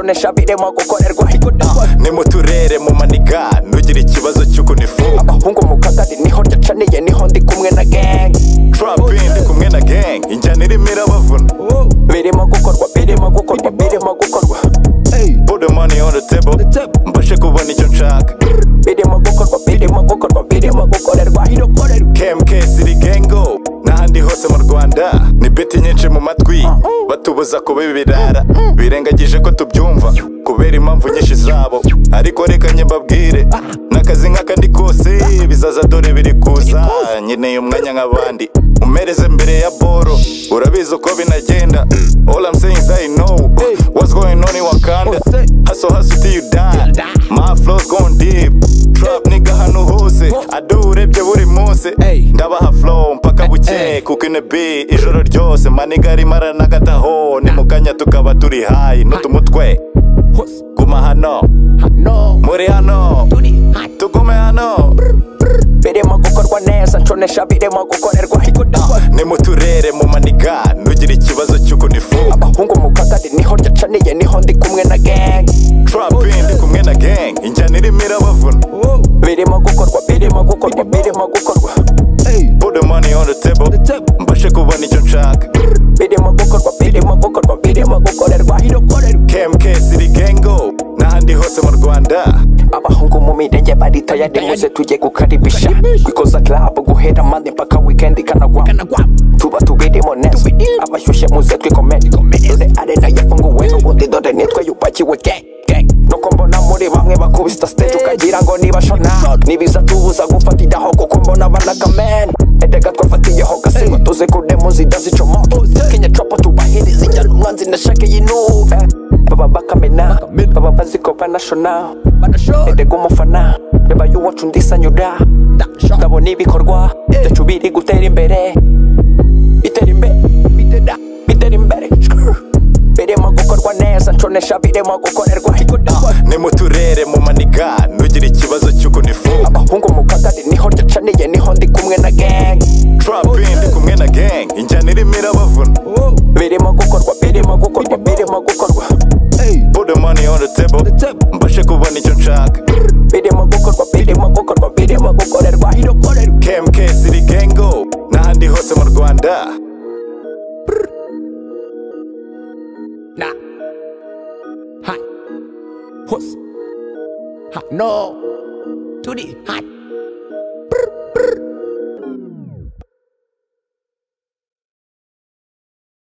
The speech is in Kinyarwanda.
gashabire mu gukorerwa ni mu turere mu maniga nugira ikibazo cy'ukuntu ifunga abahungu mu kagari niho ndacaniye niho ndi kumwe na gang turapi ndi kumwe na gang injyana irimo irabavuna birimo gukorwa birimo gukorwa birimo gukorwa put the money on the table mbashe kubona icyo nshaka birimo gukorwa birimo gukorwa birimo gukorerwa kmk siri gengo n'ahandi hose mu rwanda ni beti nyinshi mu matwi batubuza kuba ibirara birengagije ko tubyumva kubera impamvu nyinshi zabo ariko reka njye mbabwire n'akazi nk'akandi kose bizaza dore biri kuza nkeneye umwanya nk'abandi umereze mbere ya boro urabizi uko binagenda all I'm saying is I know what's going on in Wakanda hustle hustle till you die my flow's going deep trap nigga hano hose adurebye buri munsi ndabaha flow mpaka bukeye kuko ino bi ijoro ryose maniga arimo aranagataho ni mu kanya tukaba turi hayi n'utumutwe guma hano muri hano tugume hano birimo gukorwa neza nconesha birimo gukorerwa ni mu turere mu maniga nugira ikibazo cy'ukuntu ifunga abahungu mu kagari niho ndacaniye niho ndi kumwe na gang turapi ndi kumwe na gang injyana irimo irabavuna birimo gukorwa birimo gukorwa birimo gukorwa put the money on the table mbashe kubona icyo nshaka birimo gukorwa birimo gukorwa birimo gukorerwa kmk siri gengo n'ahandi hose mu rwanda abahungu mu mirenge baritaye muze tujye gukaribisha bikoza club guhera mande mpaka weekend ikanagwa tuba tubirimo neza abashyushye muze twikomere dore arena yafunguwe n'ubundi dore nitwe yupakiwe gang gang nuko mbona muri bamwe bakubita stage ukagira ngo nibashona nibiza tubuza gufatiraho kuko mbona banakamena edega twafatiyeho gasingo tuze kudemo zidazicomoka kenya copo tubahiriza injyana umwanzi nashake yinuve baba bakamena baba bazi ko banashona erega umufana reba y'uwacu ndisanyura ndabona ibikorwa byacu biri gutera imbere bitera imbere bitera imbere birimo gukorwa neza nconesha birimo gukorerwa ni mu turere mu maniga nugira ikibazo cy'ukuntu ifunga abahungu mu kagari niho ndacaniye niho ndi kumwe na gang turapi ndi kumwe na gang injyana irimo irabavuna birimo gukorwa birimo gukorwa birimo gukorwa put the money on the table mbashe kubona icyo nshaka birimo gukorwa birimo gukorwa birimo gukorerwa kmk siri gengo n'ahandi hose mu rwanda Nah. Hot. Puss. Hot. No. Duty. Hot.